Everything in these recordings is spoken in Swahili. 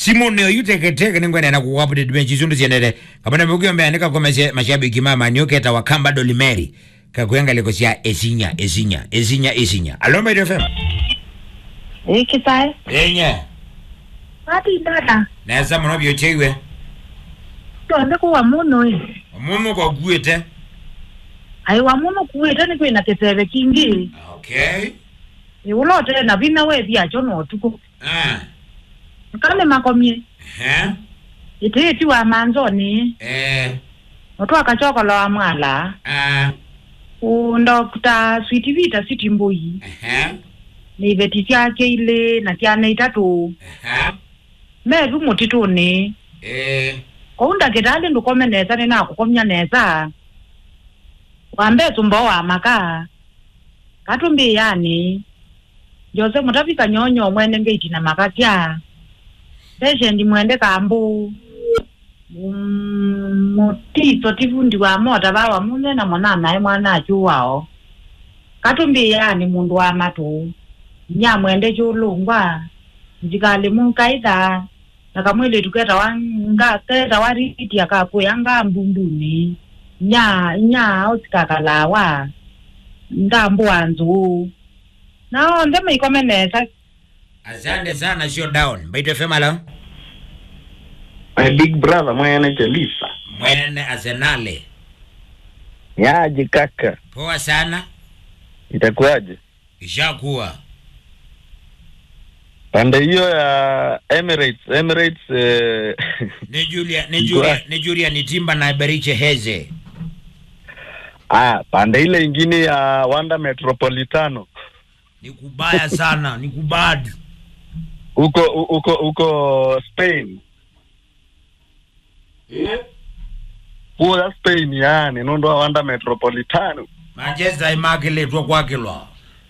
simu nio yuteketeke ningwene na kuwapudate benchi sundu siendele kapana mukio mbeandika kwa mashe- mashabiki mama nioketa wakamba dolimeri kakuenga liko sia esinya esinya esinya esinya alo Mario FM ikisae enye ati dada neza muno byocheiwe tonde kuwa muno i mumu kwa guete ai wa muno kuwite ni kwina kiseve kingi okay iulote na vina we vyacho notuku ah kale makomie eh itiiti wa manzoni eh otwakachokolo wa mwala ah undokta switi vita siti mbui eh niveti syake ile na syana itatu eh mevi mutituni eh koundakitali ndukome nesa ninakukomya nesa wambe tsumbo wa maka katumbi yani jose mutavika nyonyo mwene ngeitina makatya peshendi mwende kambu Mm, mutiso tifundi wa mota vawa munena mwana naye mwana achuwao katumbi yani mundu wa matu nyamwende chulungwa njikali munkaitha nakamwili tuketa wanga keta wariti akakuya nga mbunduni nya nya otsikakalawa ndambu wanzu nao nde maikomenesa asante sana sio down Mario FM alo My big brother mwene Chelisa. mwene arsenale Yaje kaka, poa sana itakuwaje? ishakuwa Pande hiyo ya Emirates, Emirates eh, ni Julia ni Julia ni Julia ni Timba na Beriche Heze ah, pande ile ingine ya Wanda Metropolitano ni kubaya sana ni kubadi huko huko huko Spain. Kuya Spain yani nondo wa Wanda Metropolitano. Manchester imakiletwa kwakilwa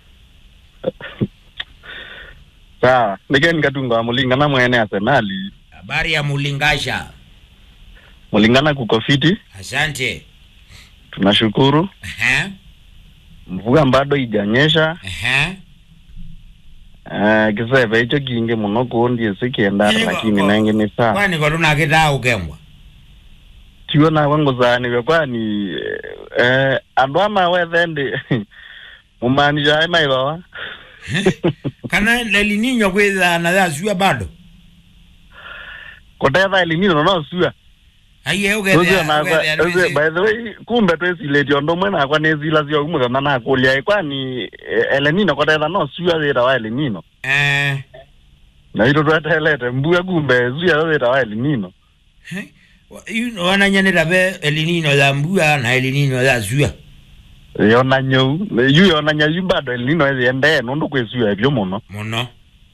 Sawa, nike nikatunga mulingana mwene Arsenali. habari ya mulingasha Mulingana kuko fiti, asante tunashukuru. Ehe, Mvua bado ijanyesha. ehe. Uh, kiseve icho kingi muno kuondie sikienda Niko- lakini ko- nange ni sawa kwani kolunakita ukembwa tiwo nawe nguzaniwe kwani eh, andu amawethende mumanisha emaivawa kana lelininyo kwithana thasua bado kutetha elimino nosua aiye Ucio nakwa ucio by the way kumbe twesiletie undu umwe nakwa nisila cio umuthana nakulia kwani eh, elenino kutetha nosua wira wa elenino na ito twetelete mbua kumbe zua wira wa elenino wananyanira ve elinino ya mbua na elinino ya sua yona nyau yu yona nyayu bado elenino ethiendee nundu kwisua evyo muno muno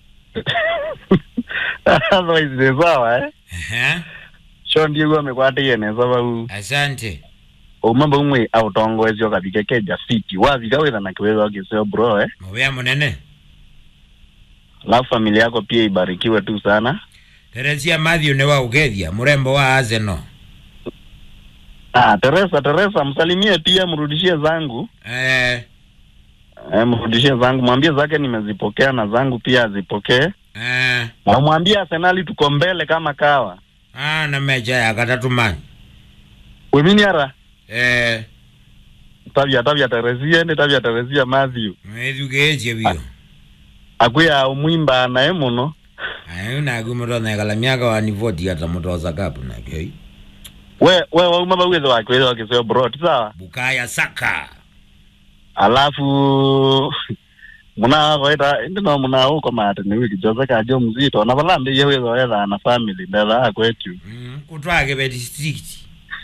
otherwise ni sawa eh Ehe, sho ndiegu amekwatiie nesa vau asante uma vau mwi autongoesio kavike keja fiti wavika witha na kiwetha kiseo bro eh muvea munene alafu familia yako pia ibarikiwe tu sana teresia Matthew ni wa ukethia murembo wa Arsenal ah teresa teresa msalimie pia mrudishie zangu eh, eh, mrudishie zangu mwambie zake nimezipokea na zangu pia azipokee eh, na mwambie arsenali tuko mbele kama kawa ah, na mecha ya katatumanyi weminiara eh, tavya tavya teresia ndi tavya teresia matthew mwethukeesie vio akwiya umwimba naye muno ayo nagu mutonekala miaka wanivoti ata mutosa kapu nakei we we wauma vawithe wakiwethe wakiseo bro ti sawa bukaya saka alafu muna kwaita ndino muna uko mate ni wiki jose kajo mzito na vala ndi yewe zoetha na family ndetha akwetu mm, kutwake ve district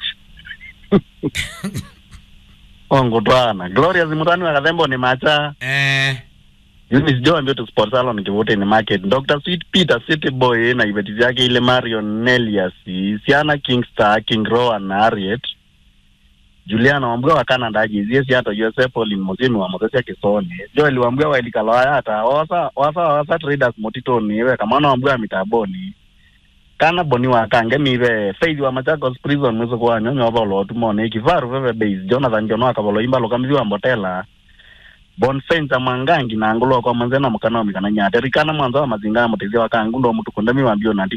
ongo twana glorious mutani wa kathembo ni macha eh, Eunice Joe ambio tu sport salon kivote ni market Dr. Sweet Peter City Boy na ibeti vyake ile Marion Nelias Siana Kingstar King Rowan na Harriet Juliana wambua wa Canada ajizie si hata Joseph Olin Mosimi wa Mosesi ya Kisoni Joel wambua wa Ilikaloa hata wasa wasa wasa traders motitoni we kama na wambua mitaboni kana boni wa kange mive Faith wa Machakos prison mwizo kwa nyonyo wa bolo tumone kivaru veve base Jonathan Jono akabolo imba lokamizi wa mbotela bonfensa mwangangi na angulo kwa manzena mukana wa mikana nyate rikana mwanza wa mazinga ya mutezi wa kangu ndo mutu kundami wambio nanti